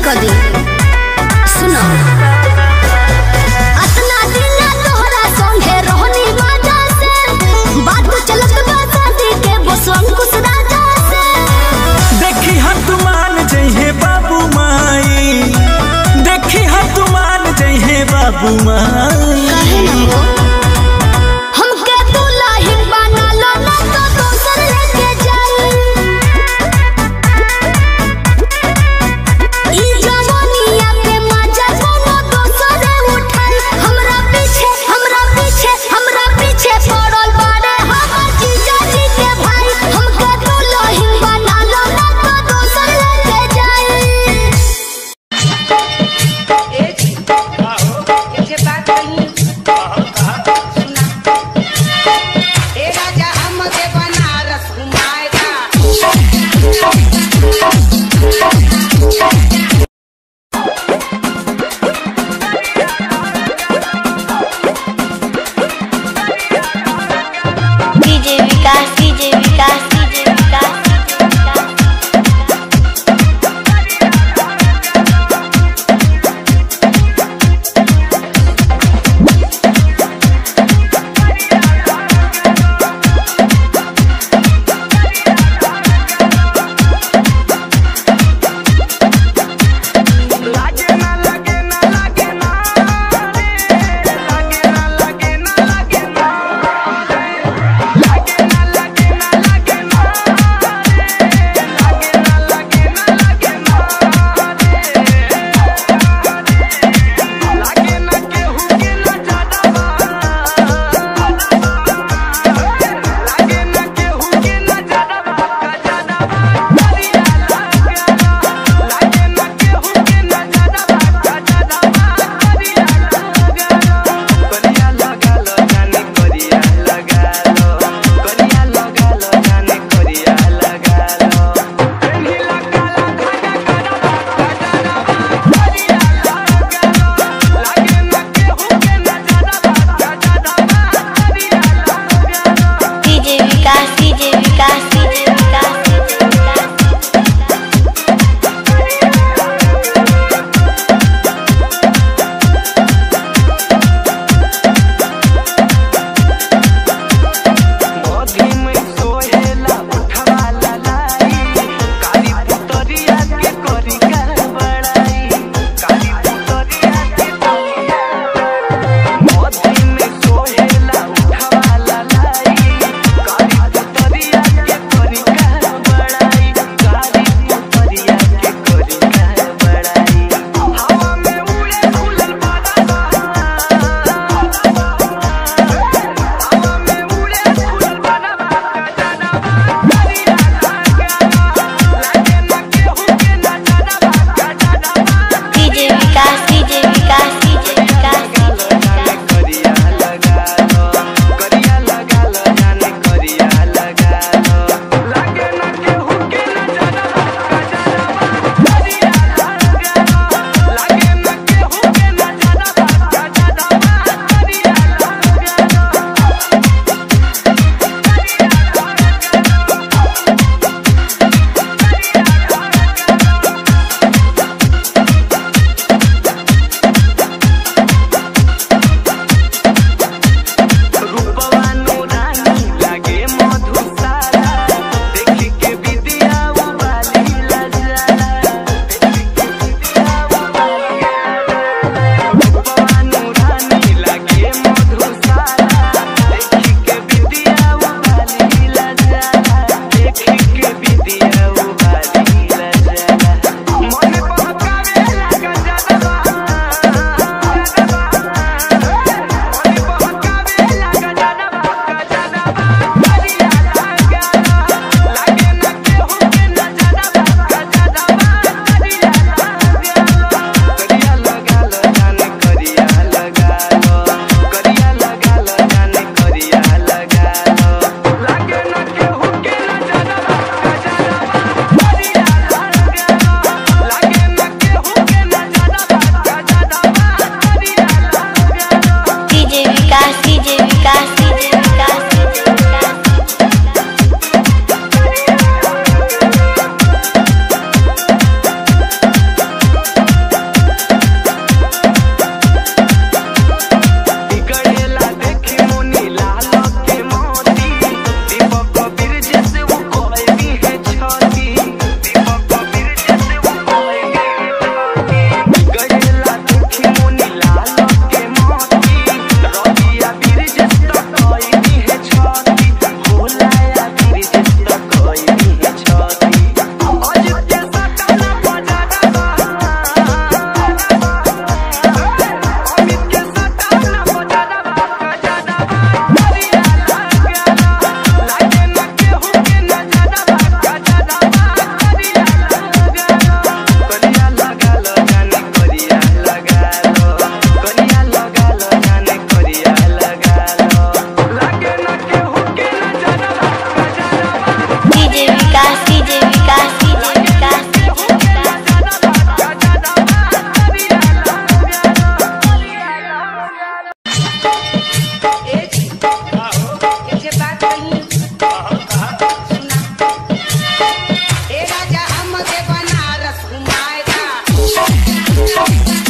कर दी सुनो अतना दिन तोहरा संगे रहनी मजा से बात चलत बा शादी के बस अंकुश राजा से देखी हनुमान जइहे बाबू माई देखी हनुमान जइहे बाबू माई कहे न हो हमके दुल्हन बना लो ना तो दोसर लेके जाई ई जवानिया के मजा कोनो दोसर उठाई हमरा पीछे हमरा पीछे हमरा पीछे पड़ल बाड़े हमर जीजा जी के भाई हमके दुल्हन बना लो ना तो दोसर लेके जाई एक एक बात कही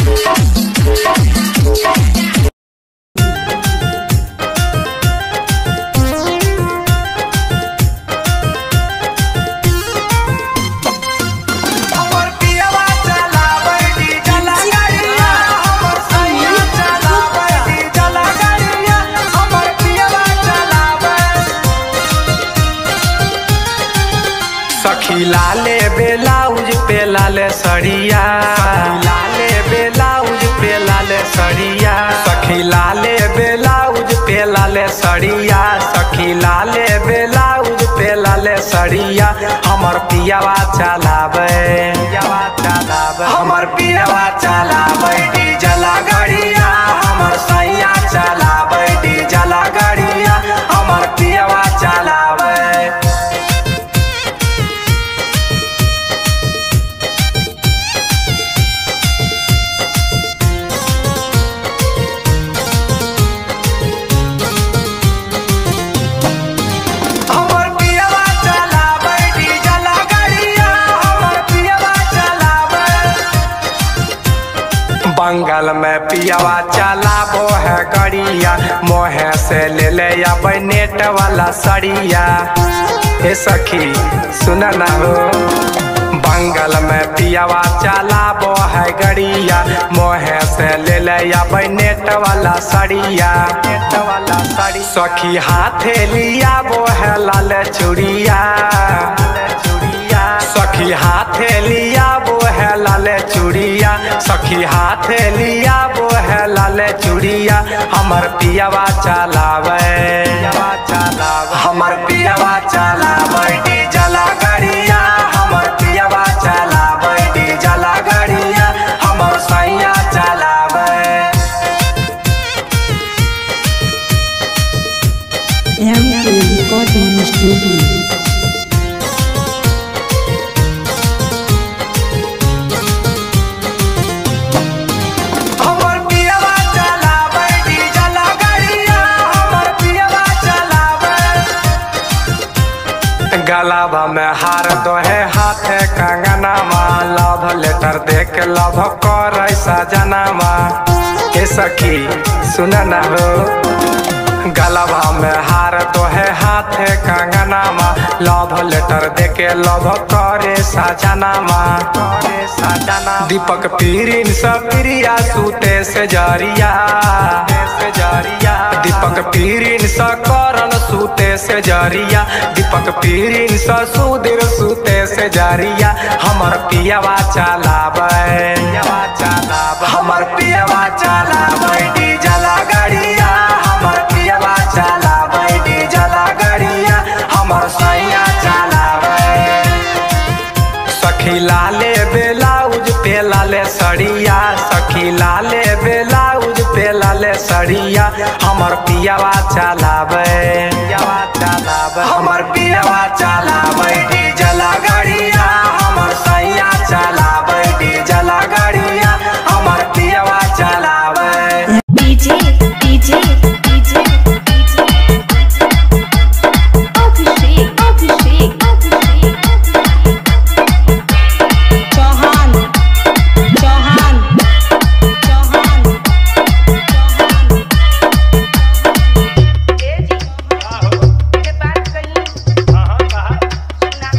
हमर पियवा चलाबै डीजल गाड़िया हमर सैया चलाबै डीजल गाड़िया हमर पियवा चलाबै सखी लाले बेलाउज पे लाले सड़िया लाले बेलाउज पे लाले सड़िया सखी लाले बेलाउज पे लाले सड़िया सखी लाले बेलाउज पे लाले सड़िया हमर पियावा चलावे पियावा चलावे हमर पियावा चलावे डीजल गाड़िया हमर सैया चलावे डीजल गाड़िया हमर पियावा चलावे हमर पियवा चलाबै डीजल गाड़िया हमर पियवा चलाबै बंगाल में पियवा चलाबो है गड़िया मोहे से ले ले अबै नेट वाला सड़िया हे सखी सुन ना हो बंगाल में पियवा चलाबो है गड़िया मोहे से ले ले अबै नेट वाला सड़िया नेट वाला सड़ी सखी हाथे लिया वो है लाल चूड़िया चूड़िया सखी हाथे लिया वो है लाल चूड़िया सखी हाथे लिया वो है लाल चूड़िया हमर पियवा चलावे पियवा चलावे हमर पियवा चलावे डीजल गाड़िया हमर पियवा चलावे डीजल गाड़िया हमर सैया चलावे MK Recording Studio. हमर पियवा चलाबै डीजल गाड़िया हमर पियवा चलाबै गलाबा में हार दोहे हाथे कंगनामा लव लेटर देख लव कर सजनामा हे सखी सुन ना हो गलबा में हार तोहे हाथे कंगनामा लव लेटर देके लव करे सजनामा करे सजना दीपक पीरिन सब प्रिया सूते से जरिया से जरिया दीपक पीरिन स करण सूते से जरिया दीपक पीरिन स सुधीर सूते से जरिया हमर पियवा चलाबै पियवा चलाबै हमर पियवा चलाबै डीजल गाड़िया हमर पियवा चलाबै डीजल गाड़िया हमर सैया चलाबै सखी लाले बेलाउज पे लाले सड़िया सखी लाले बेलाउज पे लाले सड़िया हमर पियावा चलावे पियावा चलावे हमर पियावा चलावे डीजल गाड़िया हमर सैया चलावे डीजल गाड़िया हमर पियावा चलावे DJ DJ DJ DJ Abhishek Abhishek Abhishek Chauhan Chauhan Chauhan के बात कही सुना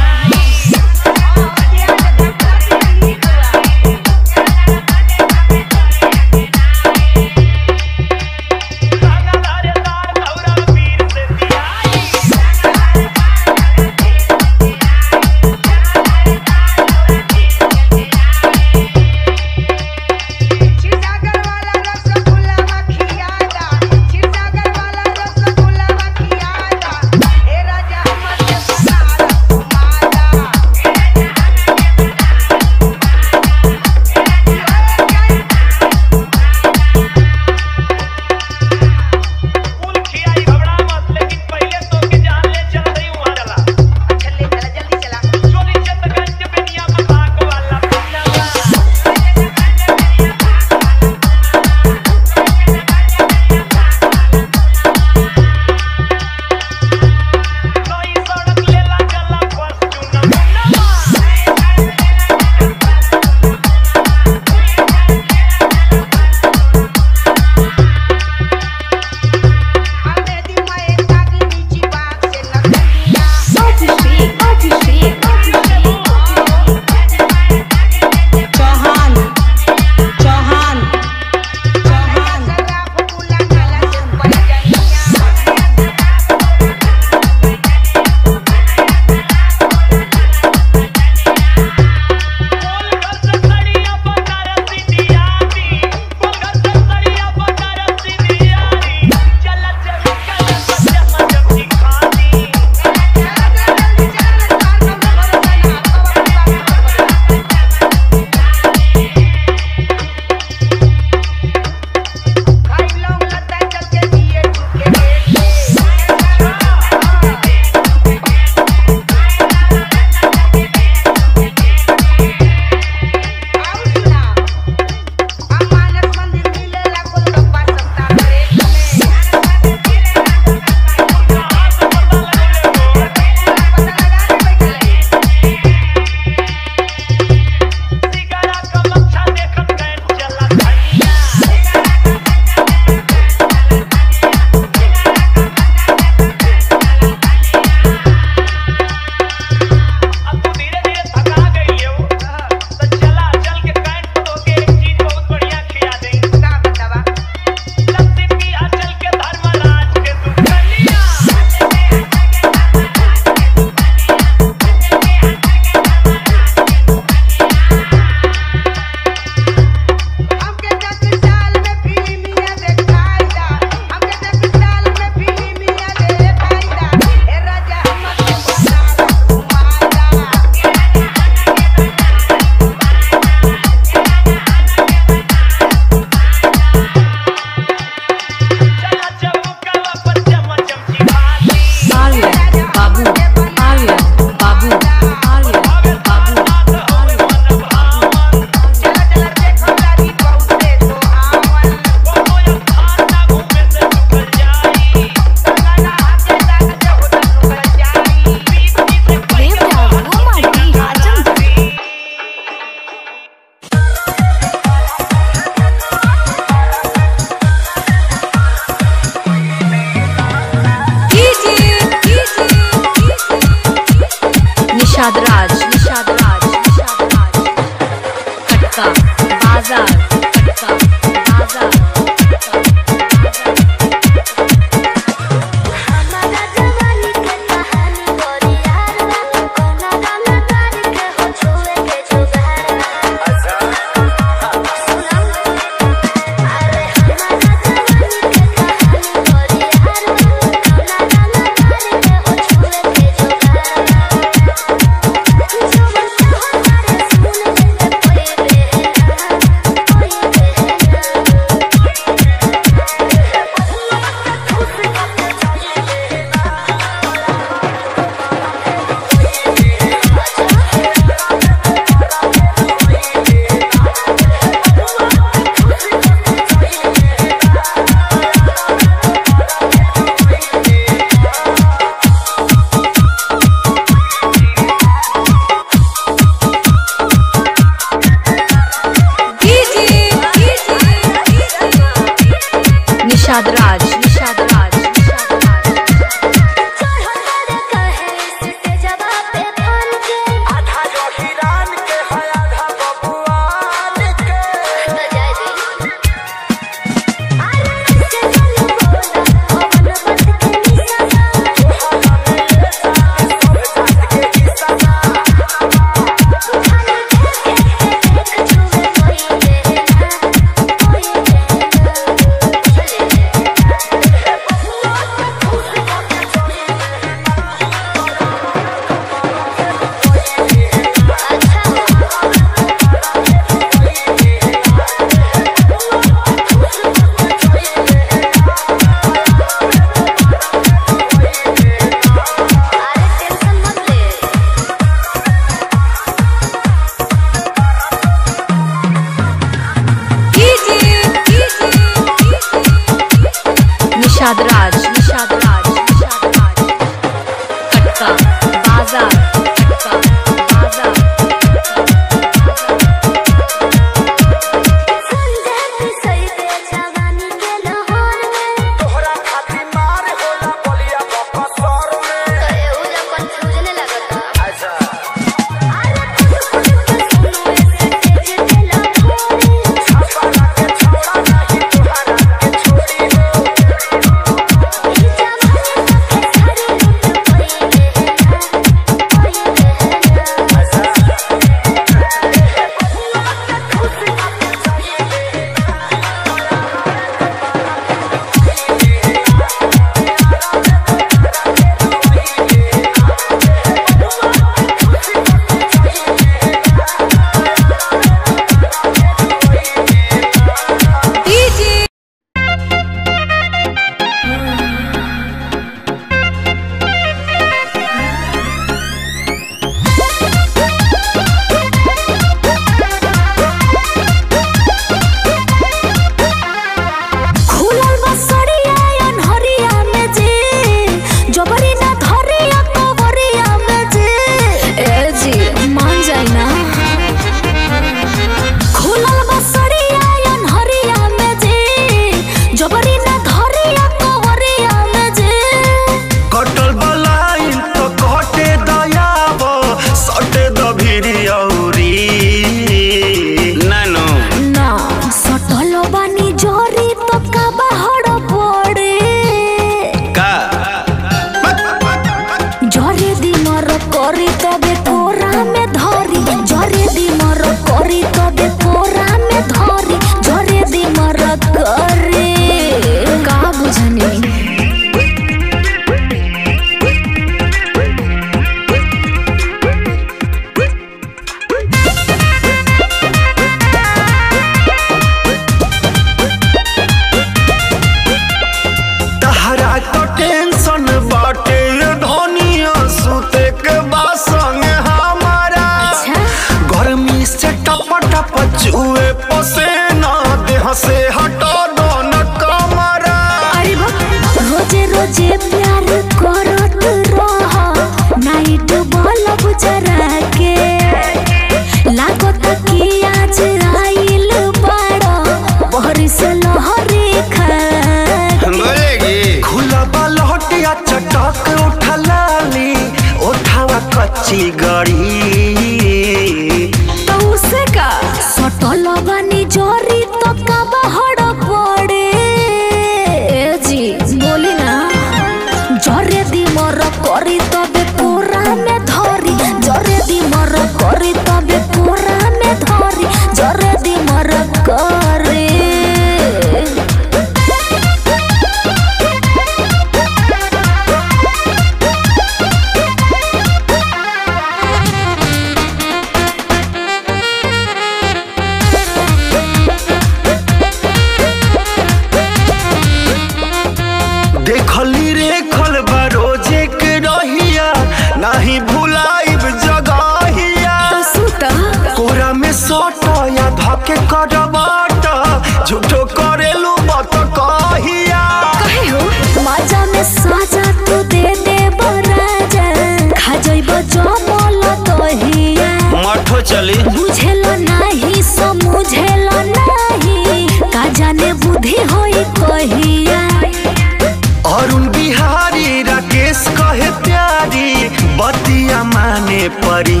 चली बुझेला नाही समझेला नाही का जाने बुद्धि होई कहिया अरुण बिहारी राकेश कहे प्यारी बतिया माने परी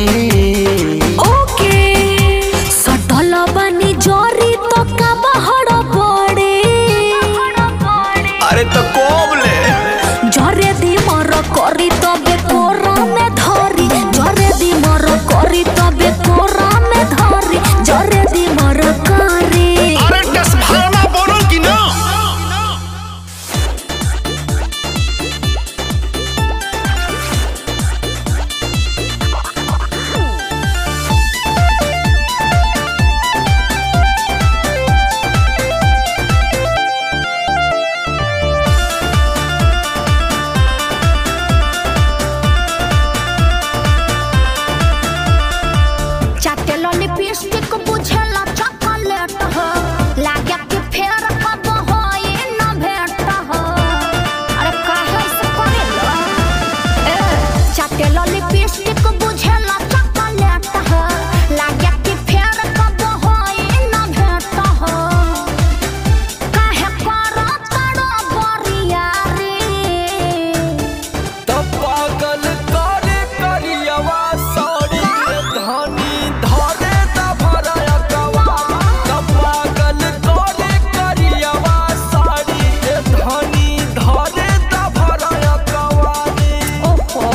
ओके सटल बनी जोरी तो का बहड़ पड़े अरे तो कोबले जरे दी मर करी तबे कोरा में धरी जरे दी मर करी तबे कोरा में धरी जरे दी मर करी अरे दस भावना बोलो कि ना चाटेलो लिपस्टिक बुझेला चॉकलेट हो लागे कि फेर कब होई न भेट हो अरे काहे से करेला ए चाटेलो लिपस्टिक बुझेला चॉकलेट हो लागे कि फेर कब होई न भेट हो काहे करत तड़ो बरिया रे तो पागल करे करियवा साड़ी धनी धरे दा भराया कवा तो पागल करे करियवा साड़ी धनी धरे दा भराया कवा ओहो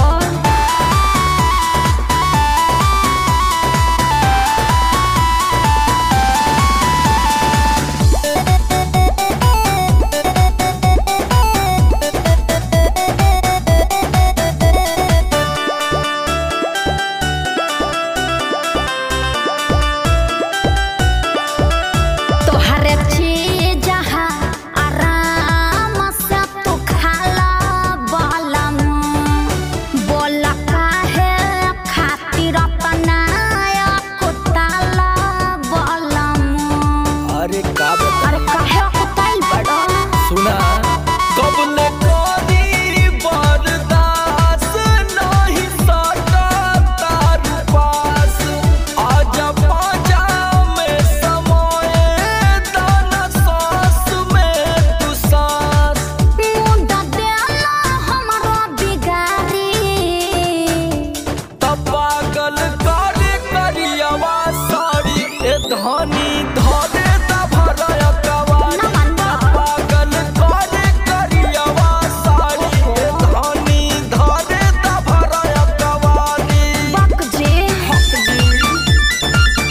तोहरे चीज हा आराम से तू खाला बालम बोला काहे खातिर अपनाया कुताला बालम अरे का बता अरे काहे कुताल बड़ो सुना कबले कोरी बरदास नहीं सका तार पास आजा पाजा में समय दाना सांस में तू सांस मुंडा देला हमरो बिगारी तब पागल करे करियवा साड़ी ए धनी धरे दा भराया कवारी ना मानबा। पागल करे करियवा साड़ी ए धनी धरे दा भराया कवारी बक जे हक जी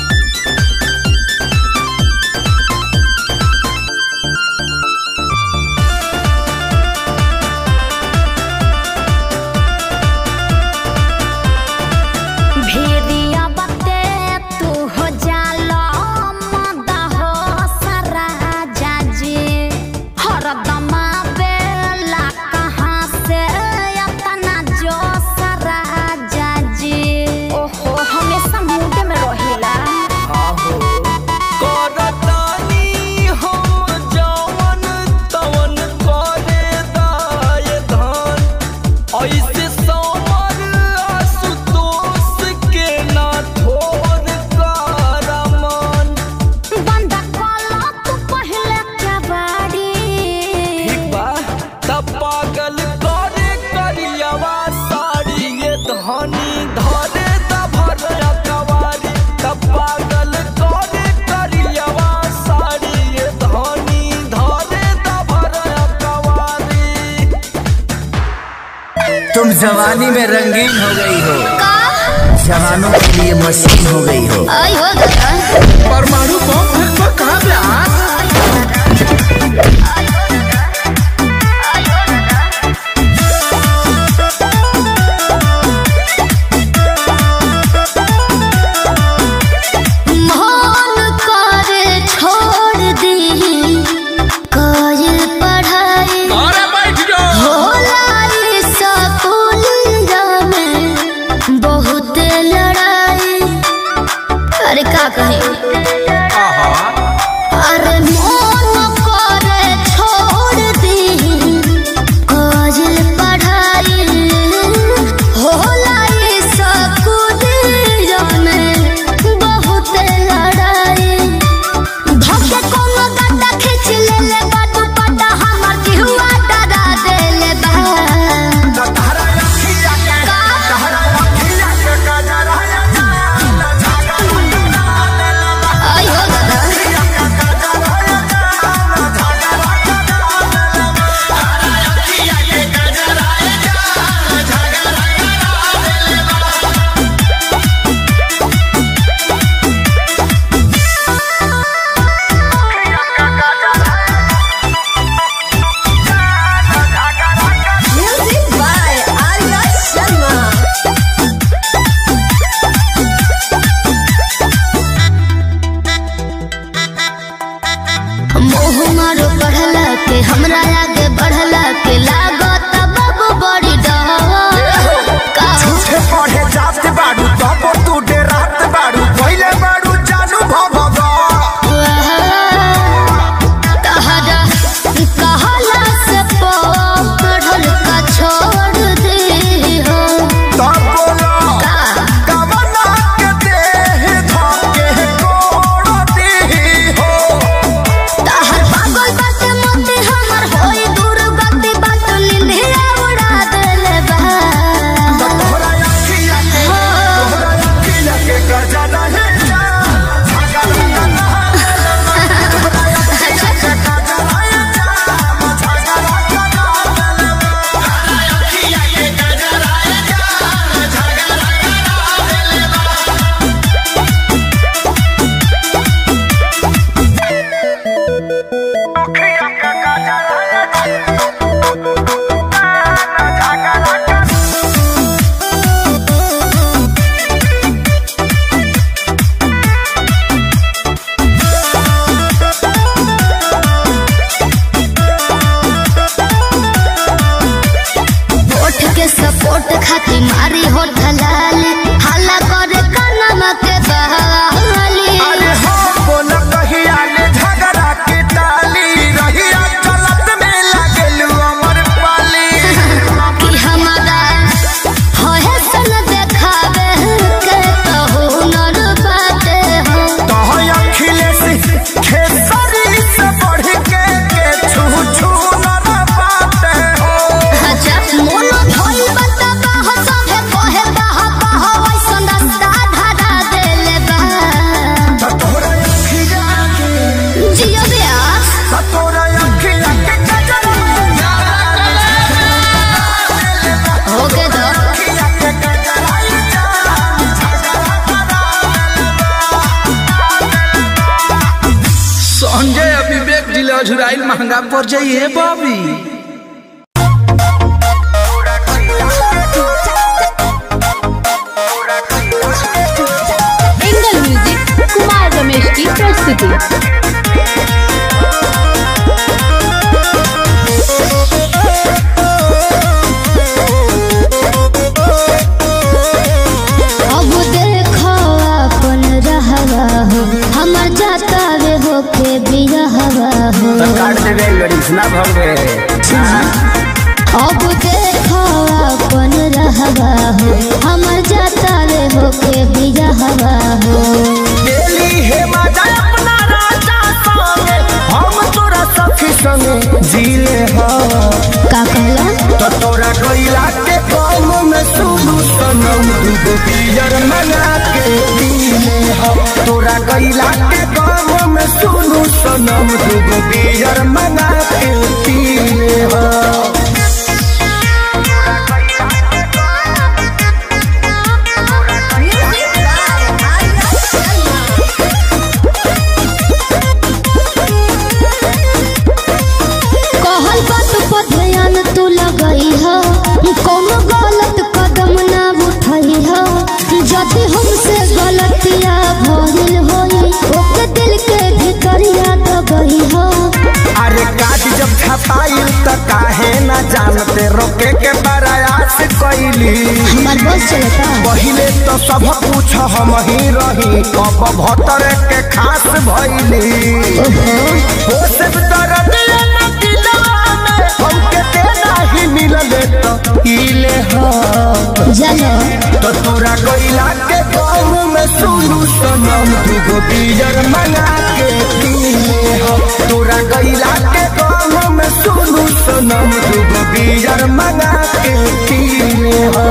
भेड़िया बते तू हो जाला मदा हो सारा जाजी हरदमा बेला कहाँ से अपना जो सारा जाजी ओहो हमेशा मूड में रहिला आहो करतानी हम जवन तवन करे दाय धान ऐसे समर आशुतोष के ना थोर करमन बंदा कला तू पहले क्या बाड़ी ठीक बा तब पागल करे करियवा साड़ी ये धनी धरे दा भरया कवारी तब पागल करे करियवा साड़ी ये धनी धरे दा भरया कवारी तुम जवानी में रंगीन हो गई हो जवानों के लिए मशीन हो गई हो आई हो गया परमाणु बम कहाँ पे आ मन करे छोड़ दी कायल पढ़ाई होला ई स्कूलिया में बहुत लड़ाई अरे का कहे मोह मारो पढ़ला के हमरा आगे बढ़ला के लागत बाबू बड़ी डर का झूठे पढ़े जात बाड़ू तब तू डेरात बाड़ू पहिले बाड़ू जानू भगवा तहरा कहला से पढ़ल का छोड़ दे हो तब बोलो का कवना के देह धके कोड़ दी हो तहर पागल बात मोती हमर होई दूर गति बात निंदिया उड़ा देले बा तोहरा अखिया के तोहरा अखिया के गजरा है जा झगड़ा करना तोहरा अखिया के गजरा है जा झगड़ा करना अखिया के गजरा है जा झगड़ा अखिया के गजरा है झगड़ा ओठ के सपोर्ट खाती मारी हो ढलाली हल्ला करे कानमा के बहाली अरे हो बोल कहिया ले झगड़ा के टाली रहिया चलत में लागल अमर पाली कि हमारा होए सन देखावे के तो हुनर बाटे हो कहो अखिलेश खेसरी से बढ़ के के छू छू न पाते हो अच्छा मोनो धोई बताबा हो सभे कहे बाहा बाहा वैसन रास्ता धरा देले बा त तोरा अखिया के जियो ब्यास त तोरा अखिया के गजरा होके दो अखिया के गजरा जा संजय और विवेक जिले अझुराइल महंगा पड़ जाइए Bobby angel music Kumar Ramesh की प्रस्तुति अब देखो अपन रहवा हो हमर जाता वे हो के बिरहवा हो काट देवे लड़ीस ना भगवे अब देखो अपन रहवा हो हमर जाता वे हो के बिरहवा हो गेली हे मजा अपना राजा संगे हम तोरा सखी संगे जीले हा का कहला तो तोरा गइला के कम में सुनु सनम दूगो पियर मना के पीले हा तोरा गइला के कम में सुनु सनम दूगो पियर मना के पीले हा कहल बात पर ध्यान तू लगई हो कोनो गलत कदम ना उठई हो यदि हमसे गलतिया भइल होई ओके दिल के भितरिया दबई हो अरे काज जब छपाइल त काहे ना जानते रोके के प्रयास कैली हमार बस चलता पहिले तो सब कुछ हम ही रही अब भतर के खास भइली हो सब दर्द न दिलवा में हमके देना ही मिलले तो इले हा जानो तो तोरा गइला के गाँव में सुनू सनम दूगो बियर मंगा के पीले हो तोरा गइला के गाँव में सुनू सनम दूगो बियर मंगा के पीले हो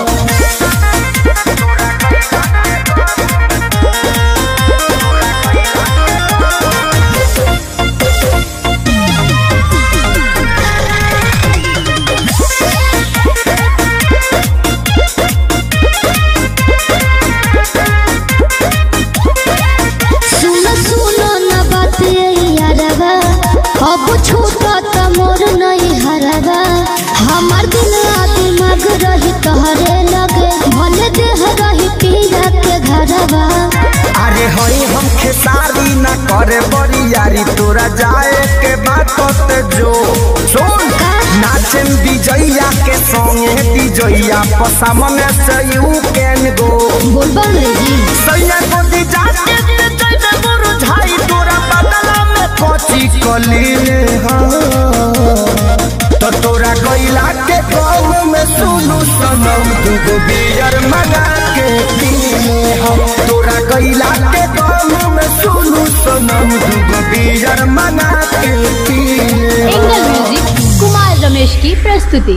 सुनो सुनो न बात ये यारवा अब छूटा त मोर नहीं हरवा हमार दिल आ दिमाग रही तोहरे लगे भले देह रही पीरा के घरवा अरे के हई हम खेसारी ना करे बरियारी तोरा जाए के बात ते जो सुन नाचन विजैया के संगे विजैया पसामने से यू कैन गो बोलबा अंग्रेजी सैया को दी जाके ते जैसे मुरझाई तोरा बदला में कोची कलीले हाँ तो तोरा गैला के गाँव में सुनू सनम दूगो बियर मंगा के पीले हम तोरा गैला के गाँव में सुनू सनम दूगो बियर मंगा के पीले एंगल म्यूजिक कुमार रमेश की प्रस्तुति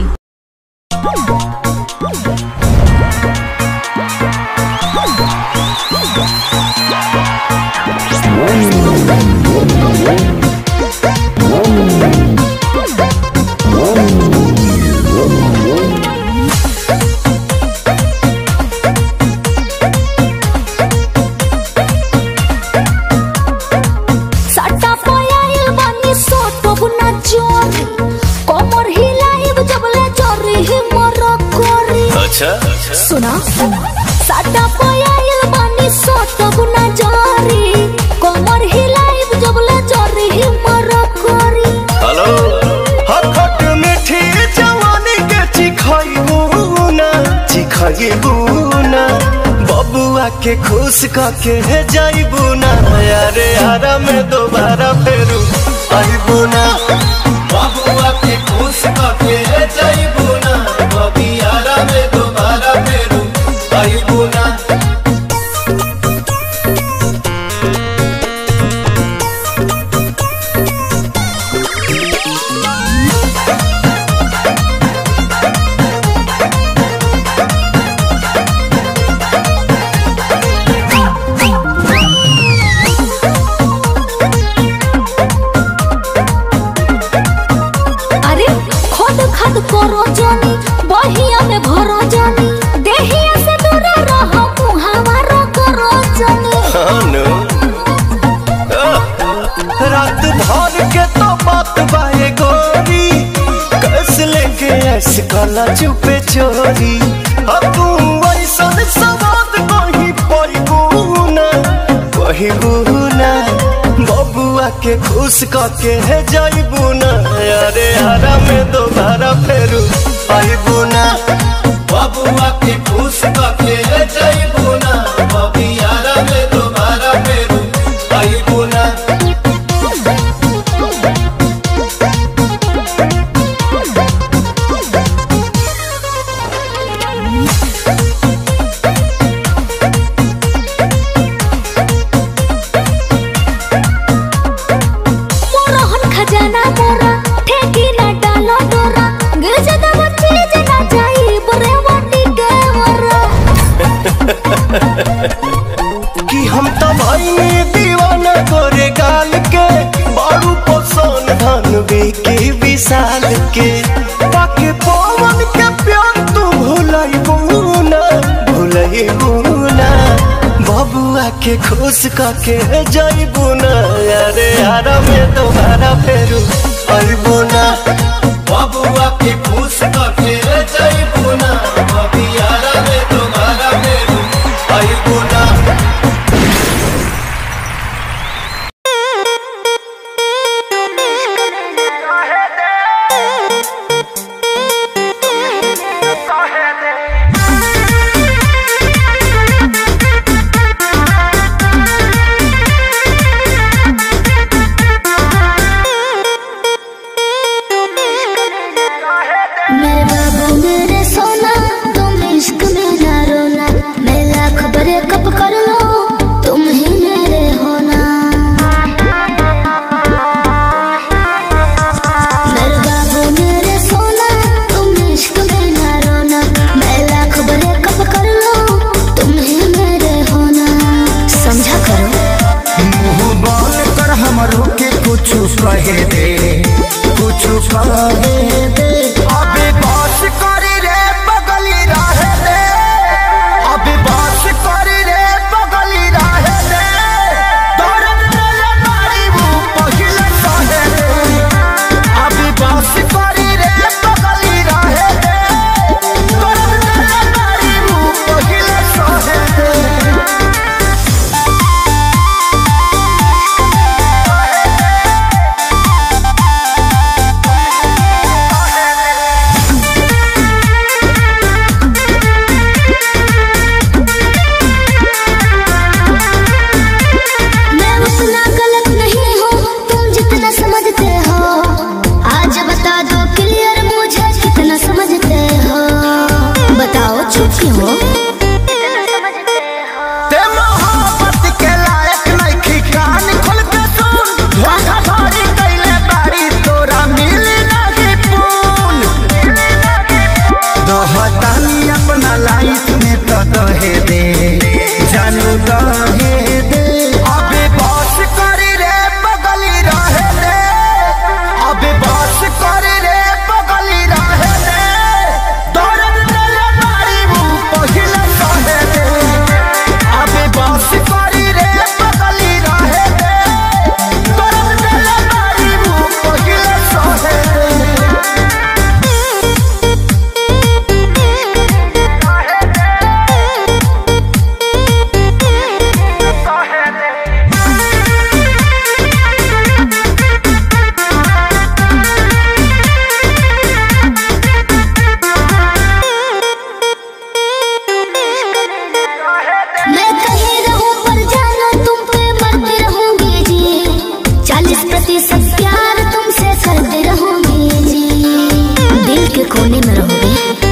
सट्टा पयाइल बानी सोटब ना जोरी कमर हिलाइब जबले जोरी हिमर कोरी अच्छा सुना सट्टा पयाइल बानी सोटब ना जोरी कमर हिलाइब जबले जोरी हिमर कोरी हेलो हखट मीठी जवानी के चिखाइबू ना चिखाइबू ना बबुआ के खुश कके जाइबू ना यारे आरा में दोबारा फेरू आइबू ना बबुआ के खुश कके जाइबू ना बबी आरा में दोबारा फेरू आइबू ना अरे खद खद करो जानी बहिया में भरो जानी देहिया से दूर रह मुहावा रो करो जानी खानो रात भर के तो बात बाए गोरी कस लेके ऐस काला चुपे चोरी अब तू ऐसन सवाद कहीं पही वही बुना बबुआ के खुश कके है जाइबू ना अरे हरा में दोबारा फेरू आइबू ना बबुआ के खुश कके है जाइबू ना बबी हरा में दोबारा फेरू आइबू ना मोरहन खजाना मोरा ठेकी ना डालो डोरा गिर जदा बच्ची जना जाई बरे वाटी के मोरा कि हम तो भाई दीवाना गोरे गाल के बारू पोसन धन के विशाल के पाके पवन के प्यार तू भुलाई बुना भुलाई बुना बबुआ के खुश कके जाई बुना अरे यारा में दोबारा फेरू आई बुना बबुआ के खुश कके जाई बुना बबी यारा में दोबारा फेरू आई बुना मेरे बाबू मेरे सोना तुम इश्क में ना रोना मैं लाख बड़े कप कर लो तुम ही मेरे होना मेरे बाबू मेरे सोना तुम इश्क में ना रोना मैं लाख बड़े कप कर लो तुम ही मेरे होना समझा करो मुंह बोल कर हमरो के कुछ कहे दे कुछ कहे दे अबे बात करी रे बगली रहे दे अबे बात करी रे बगली रहे दे दर्द दिल मारी वो पहिले सहे दे अबे बात करी रे बगली रहे दे दर्द दिल मारी वो पहिले सहे दे सब प्यार तुमसे करते रहोगे जी दिल के कोने में रहोगे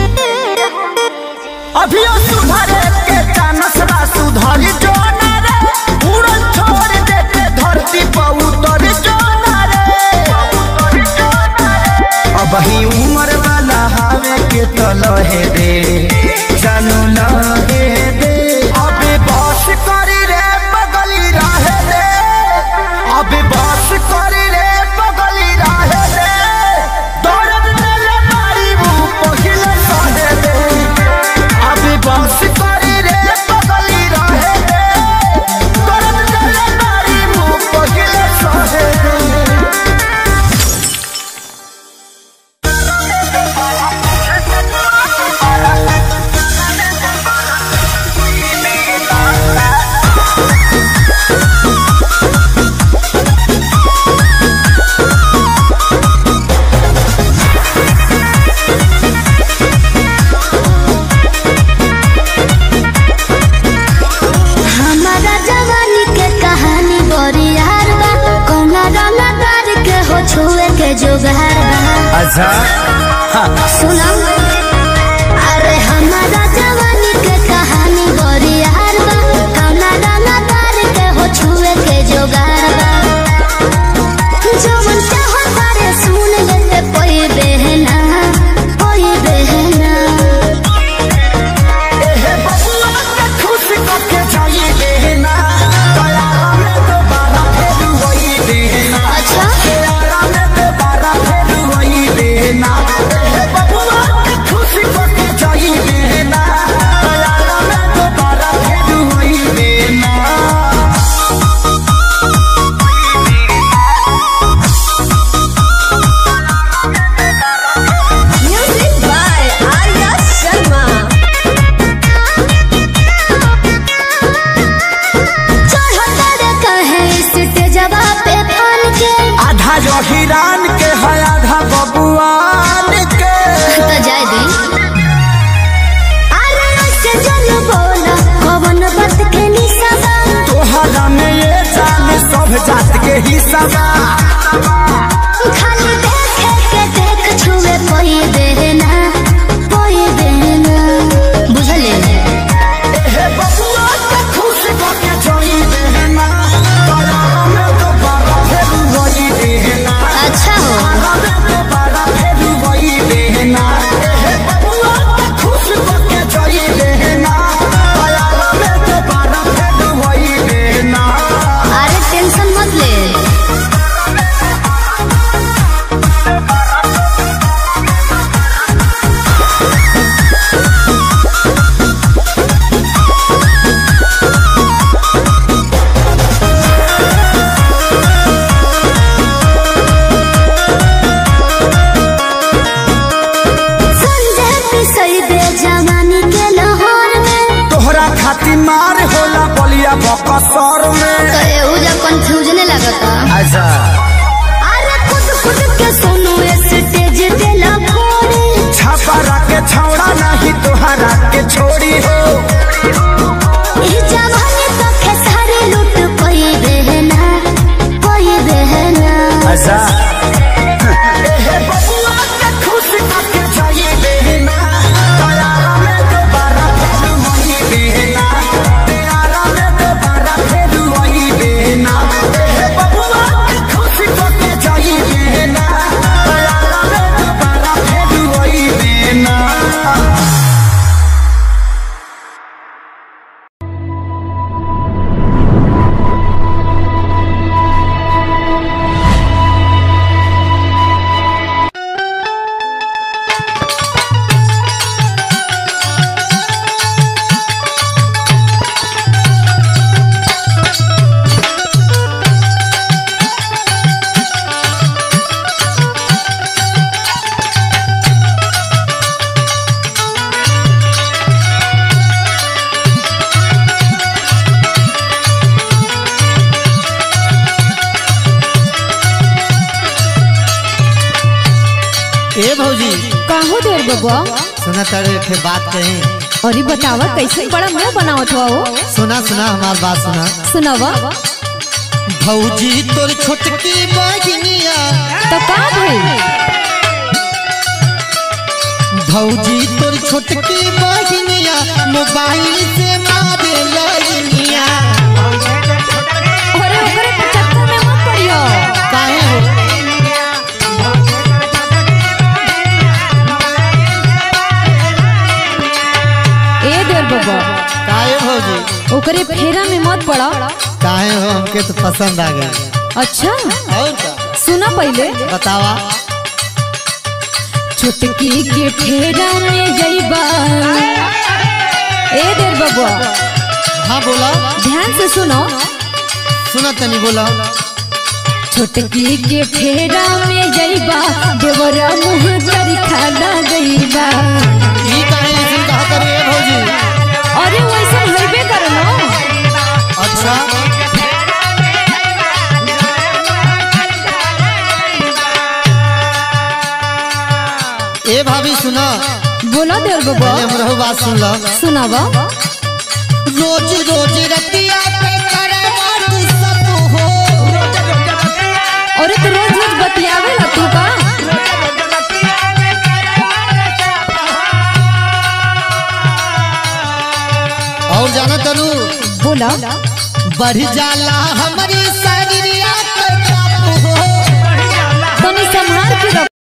अभियो सुधरे के चानस बा सुधरी जो ना रे उड़न छोड़ दे के धरती पर उतर जो ना रे अब ही उम्र वाला हवे के तो लहे दे जानू लहे दे अबे बस करी रे बगली रहे दे अबे बस करी रे बगली रहे दे दर्द दिले मारी मुंह पहिले सहे दे अबे बस करी रे बगली रहे दे दर्द दिले मारी मुंह पहिले सहे दे हमारा जवानी के कहानी बड़ी यार बा कौना रंगदार के हो छुए के जोगार बा अच्छा सुना अरे हमारा जवानी के कहानी बड़ी यार बा कौना रंगदार के हो छुए के जोगार बा जवन चाहो तारे सुन लेते कोई बहना कोई बहना एहे बबुआ के खुश करके जाइए देना दयारा में दोबारा फिर वही देना अच्छा दयारा में दोबारा फिर वही देना एहे बबुआ के खुश करके जाइए देना दयारा में दोबारा फिर वही देना Music by Arya Sharma. चढ़ता रे कहे स्टेजवा पे फन के आधा जो हिरान के है आधा बबुआन के तो जाय दी अरे ऐसे जन बोला कवन बात के निशाबा तोहरा में ये जान सब जात के हिस्सा बा खाली देखे के देख छुए कोई देना कोई देना बुझले एहे बबुआ के खुश करके जाई देना दयारा में दोबारा फिर वही देना अच्छा हो दयारा में दोबारा फिर वही देना एहे बबुआ के खुश करके जाई देना दयारा में दोबारा फिर वही देना अरे टेंशन मत ले संजय पिसई दे जवानी के लाहौर में तोहरा खातिर मार होला बलिया बकसर में तो एहुजा कंफ्यूजन लगता अच्छा अरे खुद खुद के सुनो स्टेज पे लखोरे छापा के छौड़ा नहीं तोहरा के छोड़ी हो ई जवानी तो खेसारी लूट कोई बहना कोई बहना अच्छा एहे बबुआ के खुश करके जाइए देना दयारा में दोबारा फिर वही देना दयारा में दोबारा फिर वही देना एहे बबुआ के खुश करके जाइए देना दयारा में दोबारा फिर वही देना ए भौजी काहो देर बबुआ सुना तारे थे बात कहीं अरे बतावा कैसे बड़ा मुंह बनावत हुआ हो सुना सुना हमार बात सुना सुनावा भौजी तोर छोटकी बहिनिया तो का भइल भौजी तोर छोटकी बहिनिया मोबाइल से मारे लगिनिया अरे ओकरे के चक्कर में मत पड़ियो काहे हो ए देर बाबा काहे भौजी ओकरे फेरा में मत पड़ा काहे हो हमके तो पसंद आ गया अच्छा और का सुना पहले बतावा छुटकी के फेरा में जइबा ए देर बाबा हाँ बोला ध्यान से सुनो सुना तनी बोला छोटकी के फेरा में जइबा देवरा मुँह करी खाना गइबा ई काहे ऐसे कहा करे ए भौजी अरे वैसा होइबे करनो अच्छा ए भाभी सुना बोलो देर बाबा पहले हमरो बात सुन लो सुनावा रोज रोज रतिया पे करे बात सब हो अरे तो रोज रोज बतियावे ला तू का और जाना तनु बोला बढ़ जाला हमारी शरीरिया पे काबू हो तनी संभाल के रख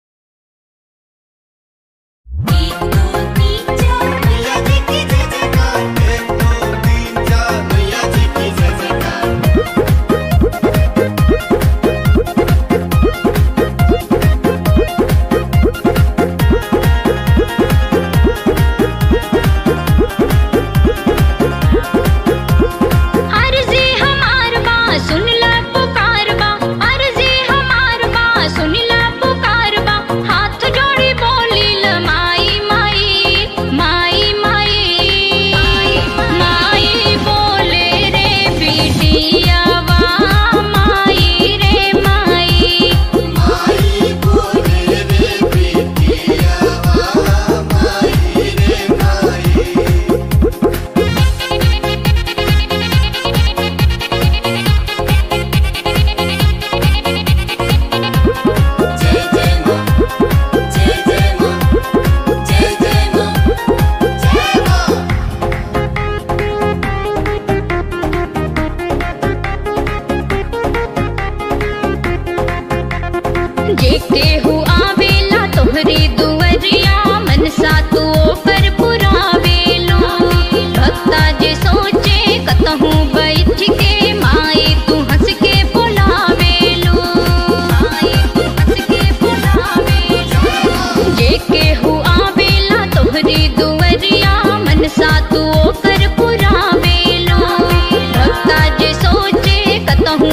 अर्जी हमार बा सुन ला पुकार बा अर्जी हमार बा सुन ला पुकार बा हाथ जोड़ी बोली ल माई माई माई माई माई बोले रे बिटियावा माई रे माई माई बोले रे बिटियावा माई रे माई जय जय मां जय जय मां जय जय मां जय मां जेके हु आवेला तोहरी दुवरिया मनसा तू पर पुरावेलो भक्ता जे सोचे कतहु बैठ के माई तू हंस के बुलावेलो माई तू हंस के बुलावेलो जेके हु आवेला तोहरी दुवरिया मनसा तू कर पुरावेलो भक्ता जे सोचे कतहु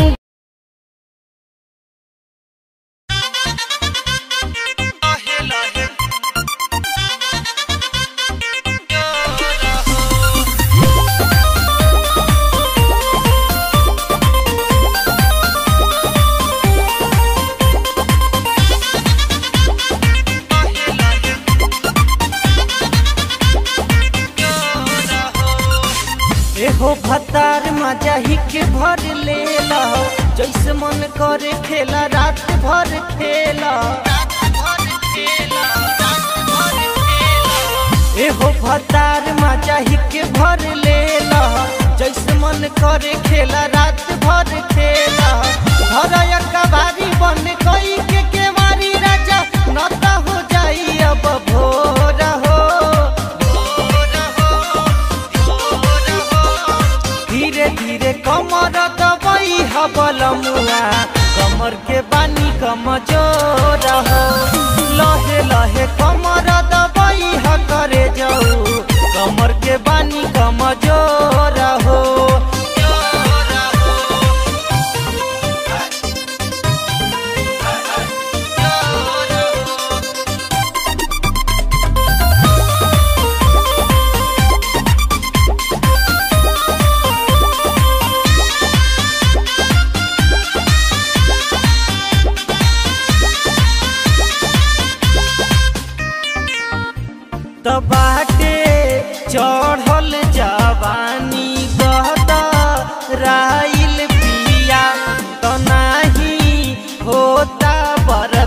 एहो भतार मजा ही के भर लेला जैसे मन करे खेला रात भर खेला एहो भतार मजा ही के भर लेला जैसे मन करे खेला रात भर खेला हरया कबारी बन गई के केवारी राजा नता हो जाई अब भोर हो धीरे धीरे कमर दबई हबल मुआ कमर के बानी कमजोर हो लहे लहे कमर दबई ह करे जाऊ कमर के बानी कमजोर हो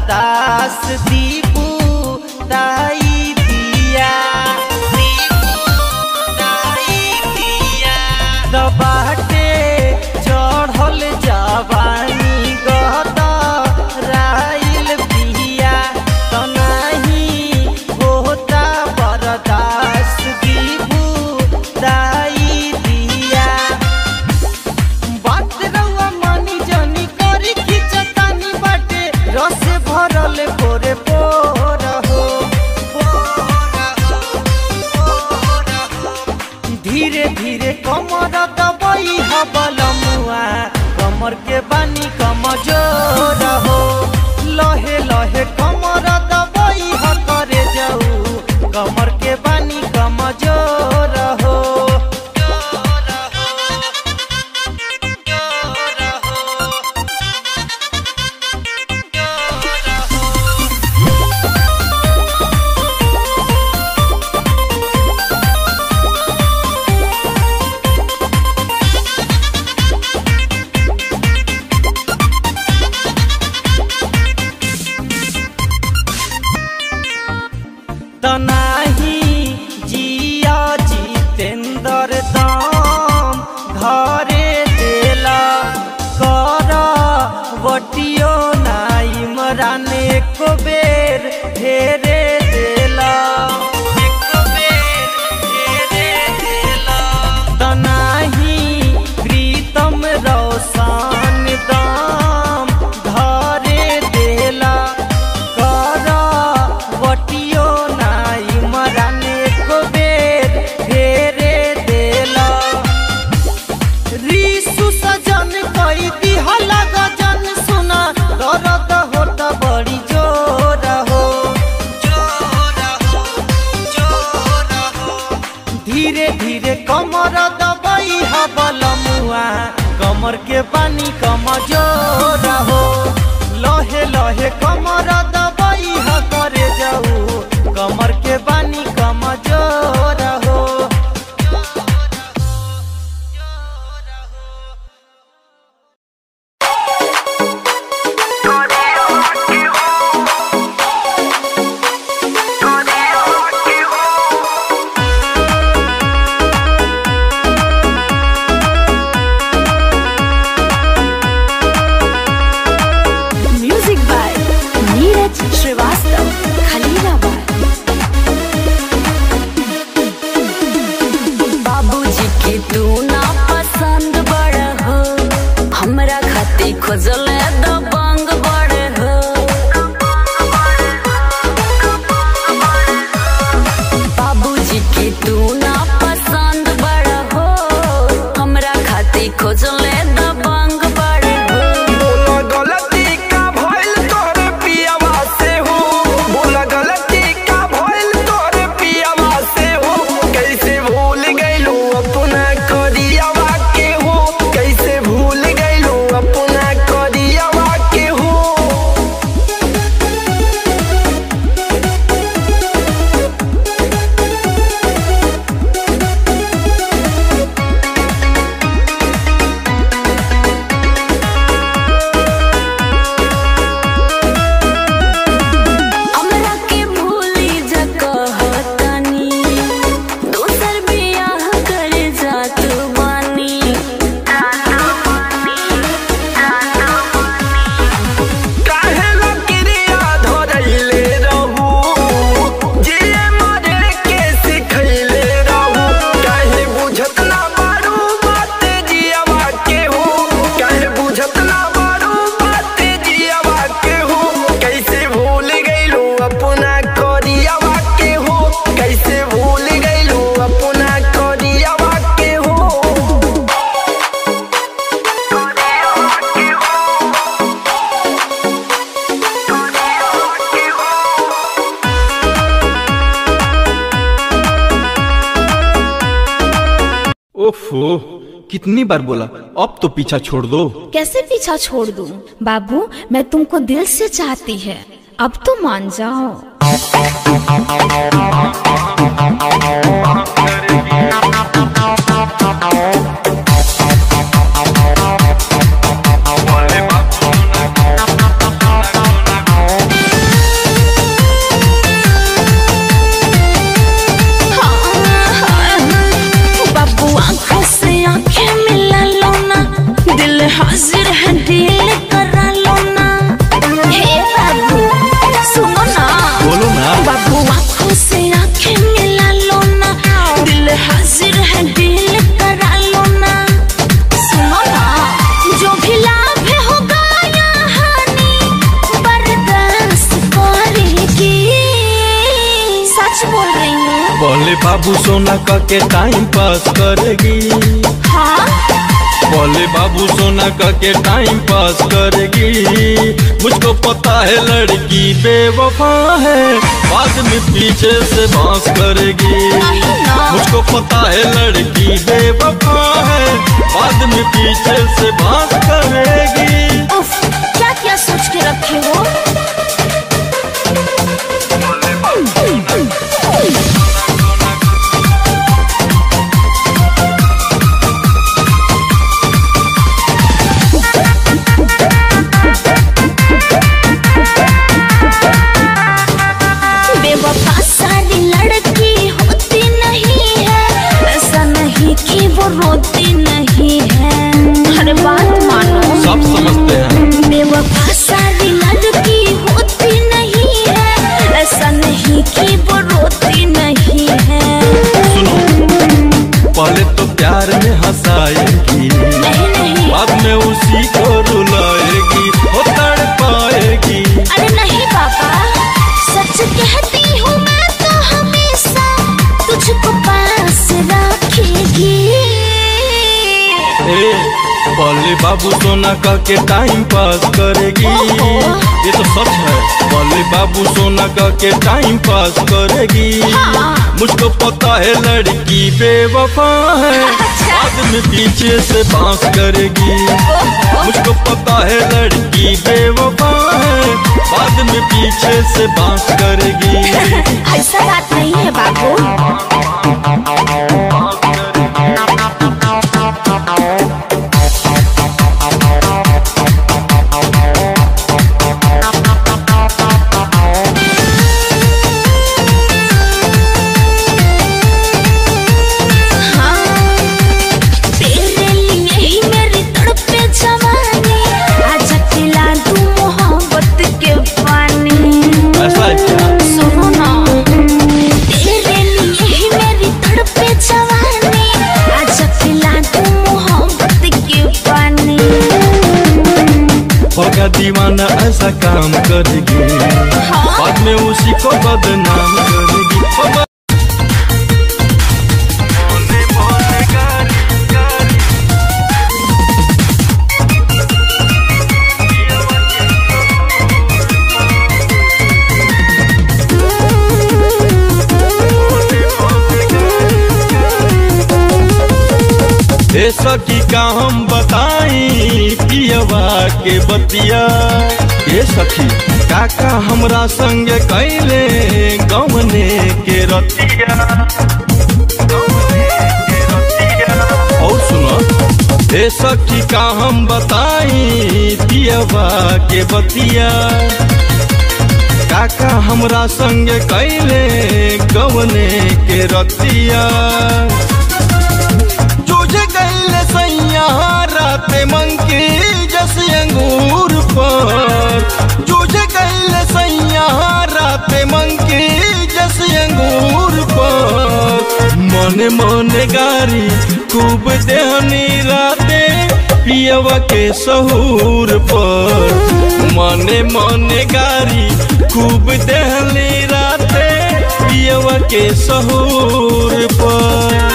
बरदास दीपू दाई दिया दबाटे चढ़ल जवानी गत राइल पिया तो नहीं होता बरदास दीपू दाई दिया बात रउआ मानी जानी करी खिचतानी बाटे रस भरल पोरे पोर हो धीरे धीरे कमर दबई हबलमुआ कमर के बानी कमजोर हो लहे लहे कमर दबई ह करे जाऊ कमर के बानी कमजोर हो तनाही जिया जितेंद्र दाम घरे देला कर बटियो नाई मराने को बेर ढेरे देला तनाही प्रीतम रौसान दाम घरे देला कर बटियो नाई मराने को बेर फेरे देला रीसु सजन कई दिहला गजन सुना दर्द होत बड़ी जोर हो धीरे धीरे कमर दबई हबलमुआ कमर के पानी कमजोर हो लहे लहे कमर दबई ह करे जाऊ कमर के पानी कमजोर हो म्यूजिक बाय नीरज श्रीवास्तव खलीलाबाद बाबूजी के तू ना पसंद बड़ हो हमरा खातिर खोजले दबंग बड़ हो बाबूजी के तू ना पसंद बड़ हो हमरा खातिर खोजले दबंग बड़ हो बोला गलती का भइल तोरे पियावा से हो बोला गलती का भइल तोरे पियावा से हो कैसे भूल गइलो अपना करियावा के हो कैसे भूल गइलो अपना करियावा के हो हमरा के भूली जा कहतनी दोसर बियाह करे जात बानी काहे लकिरिया धरैले रहू जे मरे के सिखैले रहू काहे बुझत ना बारू बात जियावा के हो काहे बुझत ना बारू बात जियावा के हो कैसे भूल गइलो अपना करियावा के हो कैसे भूल गइलो अपना करियावा के हो ओफो कितनी बार बोला अब तो पीछा छोड़ दो कैसे पीछा छोड़ दूं? बाबू मैं तुमको दिल से चाहती है अब तो मान जाओ Thank बोले बाबू सोना का के टाइम पास करेगी हाँ बोले बाबू सोना का के टाइम पास करेगी मुझको पता है लड़की बेवफा है बाद में पीछे से बांस करेगी मुझको पता है लड़की बेवफा है बाद में पीछे से बांस करेगी उफ क्या क्या सोच के रखे हो बेवफा सारी लड़की होती नहीं है ऐसा नहीं कि वो रोती नहीं है अरे बात मानो सब समझते हैं बेवफा सारी लड़की होती नहीं है ऐसा नहीं कि वो रोती नहीं है सुनो पहले तो प्यार में हंसाएगी नहीं नहीं बाद में उसी को रुलाएगी हो तड़ पाएगी अरे नहीं पापा सच कहती हूँ मैं तो हमेशा तुझको पास रखेगी ए, पहले बाबू सोना का के टाइम पास करेगी ओहो। ये तो सच है पहले बाबू सोना का के टाइम पास करेगी हाँ। मुझको पता है लड़की बेवफा है अच्छा। बाद में पीछे से बांस करेगी मुझको पता है लड़की बेवफा है बाद में पीछे से बांस करेगी ऐसा बात नहीं है बाबू तेरे लिए ही मेरी तड़पे जवानी आजा पिला दूं मोहब्बत के पानी ऐसा है क्या सुनो ना तेरे लिए ही मेरी तड़पे जवानी आजा पिला दूं मोहब्बत के पानी होगा दीवाना ऐसा काम करेगी बाद में उसी को बदनाम करेगी ओ ब- ए सखी का हम बताई पियवा के बतिया ए सखी काका हमरा संग कैले गमने के रतिया और सुनो ए सखी का हम बताई पियवा के बतिया काका हमरा संग कैले गमने के रतिया तुझे कैले सैया राते मंकी जस अंगूर पर तुझे कैले सैया राते मंकी जस अंगूर पर मने मने गारी खूब देहनी राते पियवा के सहूर पर मने मने गारी खूब देहनी राते पियवा के सहूर पर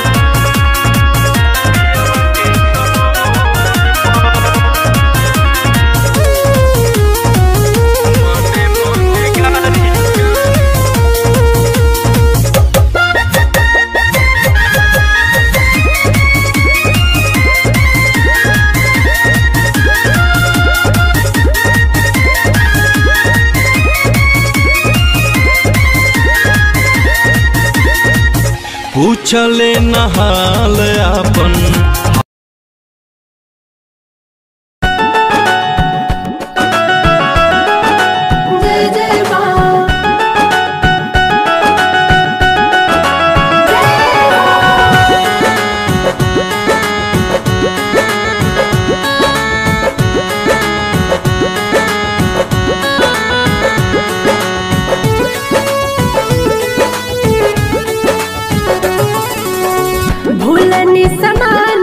पूछले नहाल अपन भूलनी समान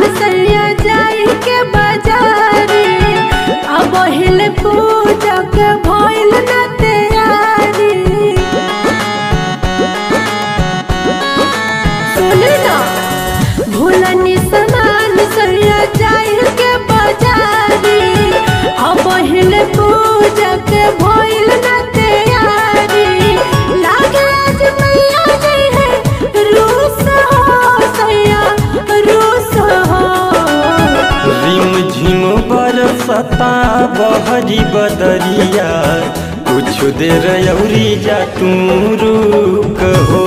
बहरी बदरिया कुछ देर अउरी जा तू रुक हो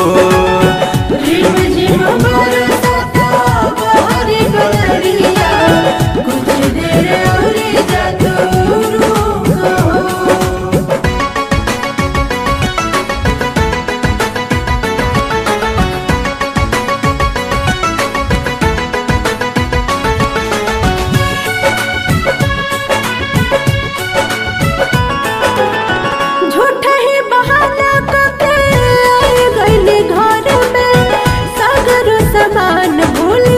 झूठा ही बहाना करके आए गइले घर में सागर समान भूली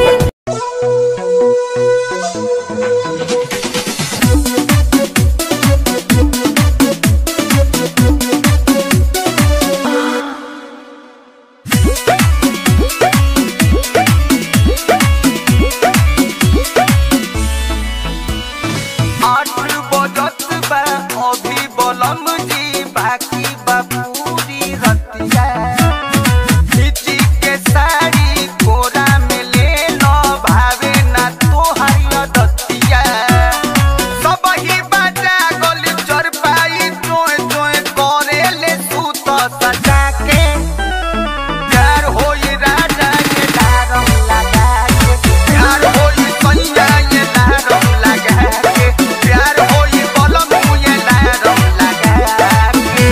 आठ बजत बा अभी बलम जी बाकी बा पूरी रतिया खिची के साड़ी कोरा में ले लो भावे ना तोहारी दतिया सब ही बाजा गली चर पाई चोए चोए करे ले सूत सजा के प्यार होई राजा ये दारम लगा के प्यार होई सैया ये दारम लगा के प्यार होई बलम ये दारम लगा के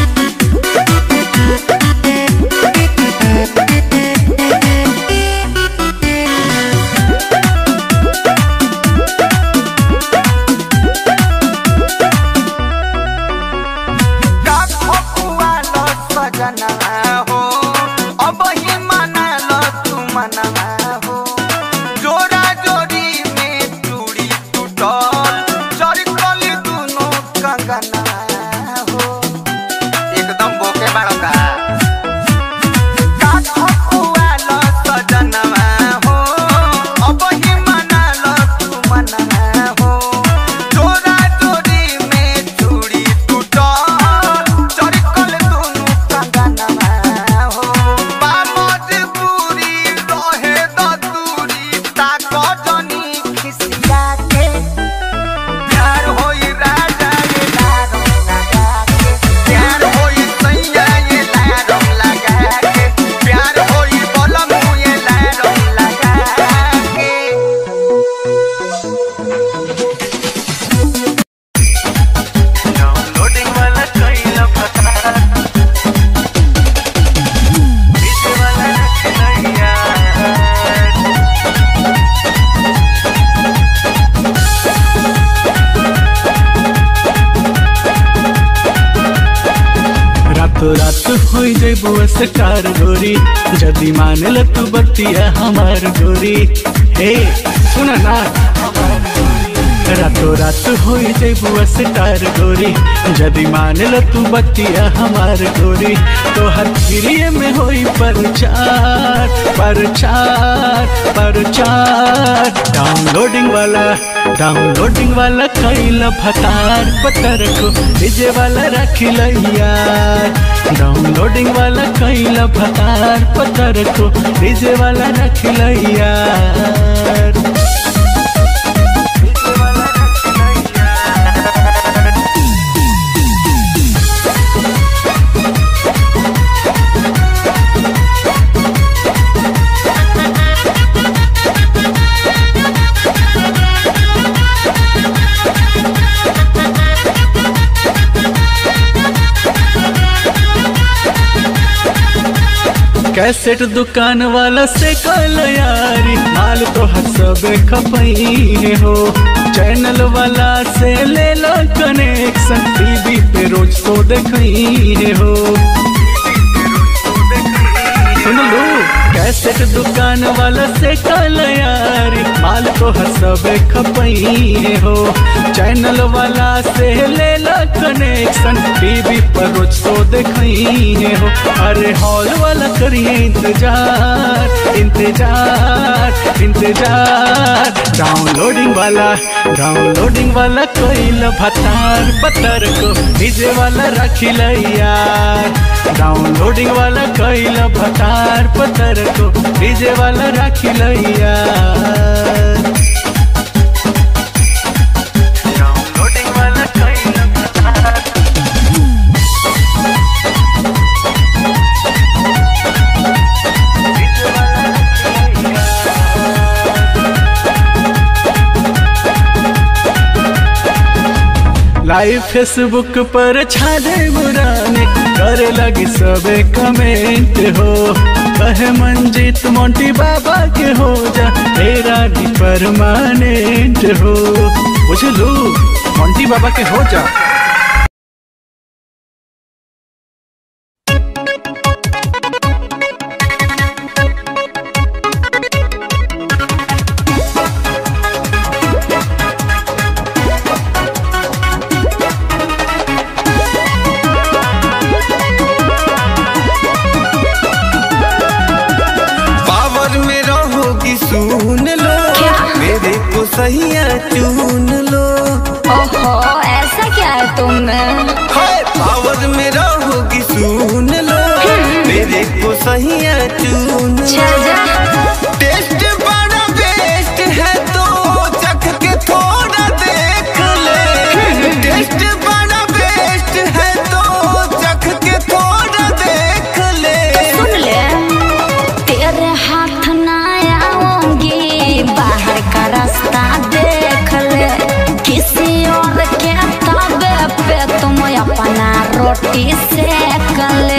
राखो कुआलो सजना हो अब ही मना लो तू मना हो जोरा जोरी में चूड़ी टूटल चरकल दुनो कंगना हो एकदम बोके बाड़का राखो कुआलो सजना हो अब ही मना लो तू मना हो जोरा जोरी में चूड़ी टूटल चरकल दुनु कंगना हो बामद पूरी रहे द दूरी ताक जनी खिसिया के प्यार होई राजा ये लारम लगा के प्यार होई सैया ये लारम लगा के प्यार होई बलम ये लारम लगा के डाउनलोडिंग वाला कइला पता इस वाला रखनैया रातों रात हो जेबो स्टार गोरी जदी मान ल तू बतिया हमार गोरी हे सुन ना रातों रात हो जेबो स्टार गोरी जदी मान ल तू बतिया हमार गोरी तो हर फिरिए में होई परचार परचार परचार डाउनलोडिंग वाला डाउनलोडिंग वाला कैला भतार पतर को डीजे वाला रखिल यार डाउनलोडिंग वाला कैला भतार पतर को डीजे वाला रखिल यार कैसेट दुकान वाला से कल यारी माल तो हसबे खपई हो चैनल वाला से ले लो कनेक्शन टीवी पे रोज तो देखई हो सुन लो कैसेट दुकान वाला से कल यारी माल तो हसबे खपई हो चैनल वाला से ले लो कनेक्शन टीवी पर रोज तो देखई हो अरे हॉल वाला करिए इंतजार इंतजार इंतजार डाउनलोडिंग वाला डाउनलोडिंग वाला कोई भतार पत्थर को डीजे वाला रखिल यार डाउनलोडिंग वाला कोई भतार पत्थर को डीजे वाला रखिल यार डाउनलोडिंग वाला लाइव फेसबुक पर छाले बुराने करे लगी सबे कमेंट हो कहे मंजीत मोंटी बाबा के हो जा तेरा भी परमानेंट हो बुझलू मोंटी बाबा के हो जा पावर में रहोगी सुन लो मेरे को सहिया चुन लो ओहो ऐसा क्या है तुम में हाय पावर में रहोगी सुन लो मेरे को सहिया चुन लो टेस्ट बड़ा बेस्ट है तो चख के थोड़ा देख ले टेस्ट बड़ा बेस्ट है तो चख के थोड़ा देख ले सुन ले तेरे हाथ ना आऊंगी बाहर का रास्ता देख ले किसी और के तबे पे तुम अपना रोटी सेक ले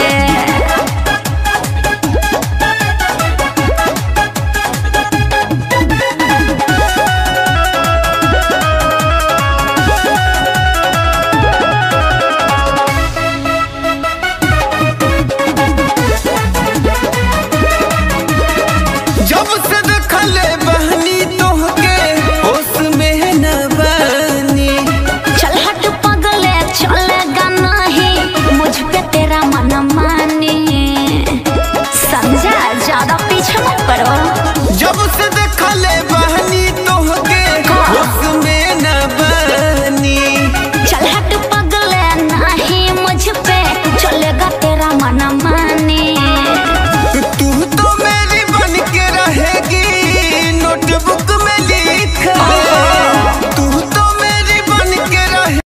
जब से देखले बहनी तोहके होश में न बनी चल हट पगले चलेगा नहीं मुझ पे तेरा मन मानी समझा ज्यादा पीछे मत पड़ो जब से देखले बहनी तोहके होश में न बनी चल हट पगले नहीं मुझ पे चलेगा तेरा मन मानी तू तो मेरी बन के रहेगी नोटबुक में लिख ले तू तो मेरी बन के रहे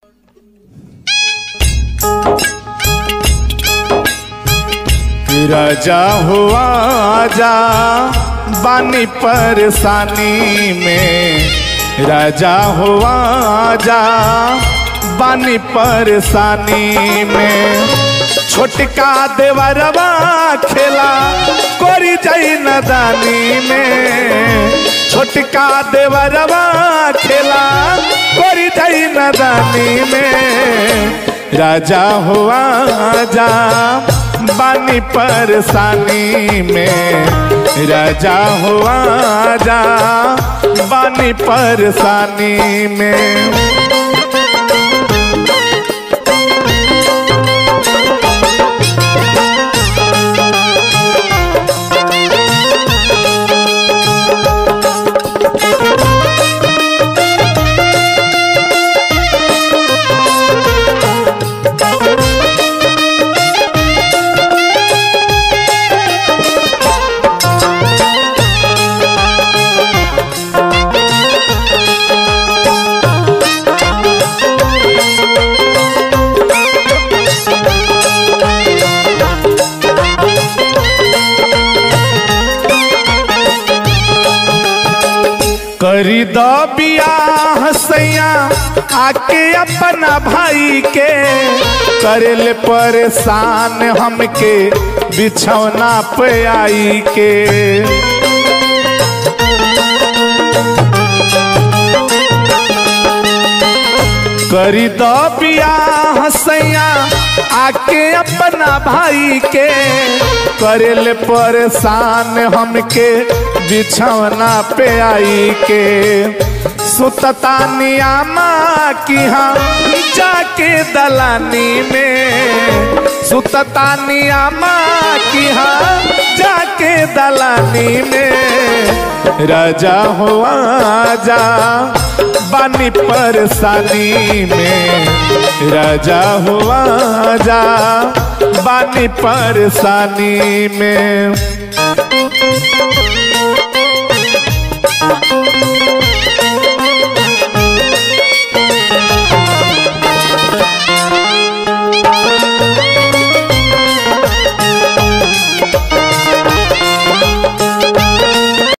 राजा हुआ जा बानी परेशानी में राजा हुआ जा बानी परेशानी में छोटका देवरवा खेला कोरी जाई नदानी में छोटका देवरवा खेला कोरी जाई नदानी में राजा हुआ जा बानी परेशानी में राजा हुआ जा बानी परेशानी में करी दो बियाह सैया आके अपना भाई के करेल परेशान हमके बिछौना पे आई के करी दो बियाह सैया आके अपना भाई के करेल परेशान हमके बिछौना पे आई के सुतता नियामा की हम जाके दलानी में सुतता नियामा की हम जाके दलानी में राजा हुआ जा बानी परेशानी में राजा हुआ जा बानी परेशानी में